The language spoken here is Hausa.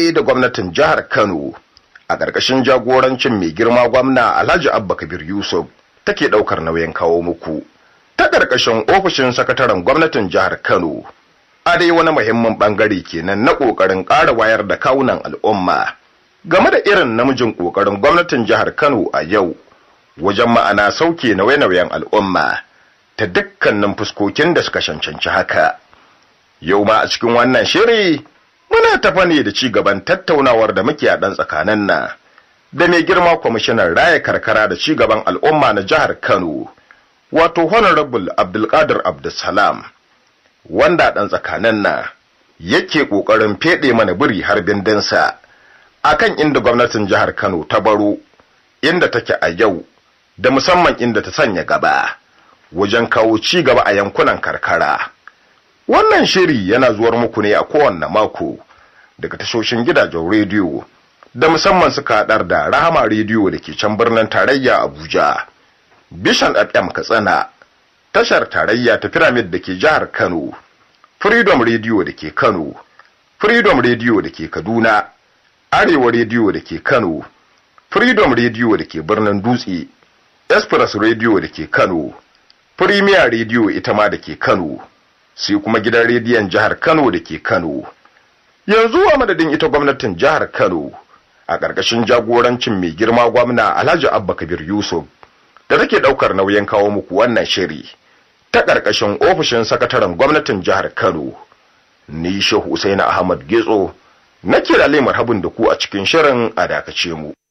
ne da gwamnatin jihar Kano a ƙarƙashin jagorancin mai girma gwamna Alhaji Abba Kabir Yusuf take ɗaukar nauyin kawo muku ta ƙarƙashin ofishin sakataren gwamnatin jihar Kano a dai wani muhimmin ɓangare kenan na ƙoƙarin ƙara wayar da kawunan al'umma game da irin namijin ƙoƙarin gwamnatin jihar Kano a yau wajen ma'ana sauke nauye-nauyen al'umma ta dukkanin fuskokin da suka cancanci haka. Yau ma a cikin wannan shiri muna tafa ne da ci gaban tattaunawar da muke a ɗan tsakanin na da mai girma kwamishinan raya karkara da ci gaban al'umma na jihar Kano, wato Honorable Abdulkadir Abdulsalam, wanda ɗan tsakanin na yake ƙoƙarin feɗe mana biri har bindinsa akan inda gwamnatin jihar Kano ta baro, inda take a yau, da musamman inda ta sanya gaba, wajen kawo ci gaba a yankunan karkara. Wannan shiri yana zuwar muku ne a kowanne mako daga tashoshin gidajen rediyo da musamman suka haɗar da Rahama rediyo da ke can birnin tarayya Abuja, Bishan FM Katsina, tashar tarayya ta Pyramid da ke jihar Kano, Freedom rediyo da ke Kano, Freedom rediyo da ke Kaduna, Arewa rediyo da ke Kano, Freedom rediyo da ke birnin Dutse, Express rediyo da ke Kano, Premier rediyo ita ma da ke Kano. sai kuma gidan rediyon jihar Kano da ke Kano. Yanzu a madadin ita gwamnatin jihar Kano a ƙarƙashin jagorancin mai girma gwamna Alhaji Abba Kabir Yusuf da take ɗaukar nauyin kawo muku wannan shiri ta ƙarƙashin ofishin sakataren gwamnatin jihar Kano. Ni Shehu Usaini Ahmad Getso na kira lemar habin da ku a cikin shirin a dakace mu.